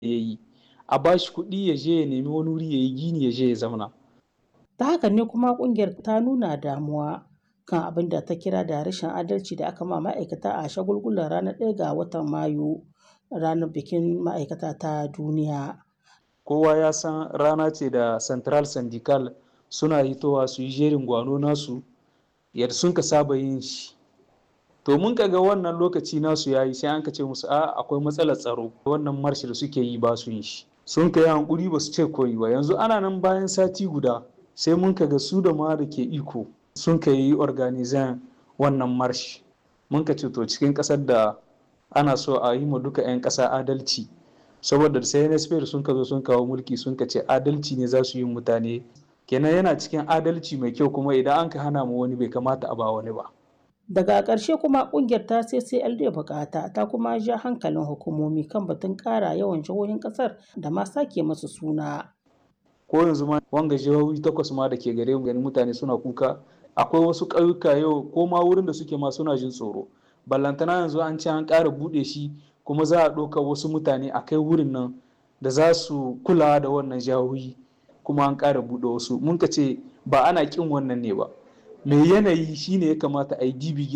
ya yi a ba shi kuɗi ya je ya nemi wani wuri ya yi gini ya je ya zauna. Ta haka ne kuma ƙungiyar ta nuna damuwa kan abin da ta kira da rashin adalci da aka ma ma'aikata a shagulgulan ranar 1 ga watan Mayu, ranar bikin ma'aikata ta duniya. Kowa ya san rana ce da Central Syndical suna hitowa su yi jerin gwano nasu yadda sun ka saba yin shi. To mun ka ga wannan lokaci nasu ya yi sai an ka ce musu a akwai matsalar tsaro wannan marshi da suke yi ba su yin shi. Sun ka yi hankuri ba su ce koyi ba yanzu ana nan bayan sati guda sai mun ka ga su da ma da ke iko sun ka yi organizan wannan marshi. Mun ka ce to cikin ƙasar da ana so a yi ma duka 'yan ƙasa adalci saboda sai NSP sun ka zo sun kawo mulki sun ka ce adalci ne za su yi mutane kenan yana cikin adalci mai kyau kuma idan an ka hana mu wani bai kamata a ba wani ba. Daga ƙarshe kuma ƙungiyar ta CCLD bukata ta kuma ja hankalin hukumomi kan batun ƙara yawan jihohin ƙasar da ma sake masu suna. Ko yanzu ma wanga jihohi takwas ma da ke gare mu ganin mutane suna kuka akwai wasu ƙauyuka yau ko ma wurin da suke ma suna jin tsoro. Ballantana yanzu an ce an ƙara buɗe shi kuma za a ɗauka wasu mutane a kai wurin nan da za su kula da wannan jihohi kuma an ƙara buɗe wasu mun ka ce ba ana ƙin wannan ne ba. mai yanayi shine ya kamata a yi dibi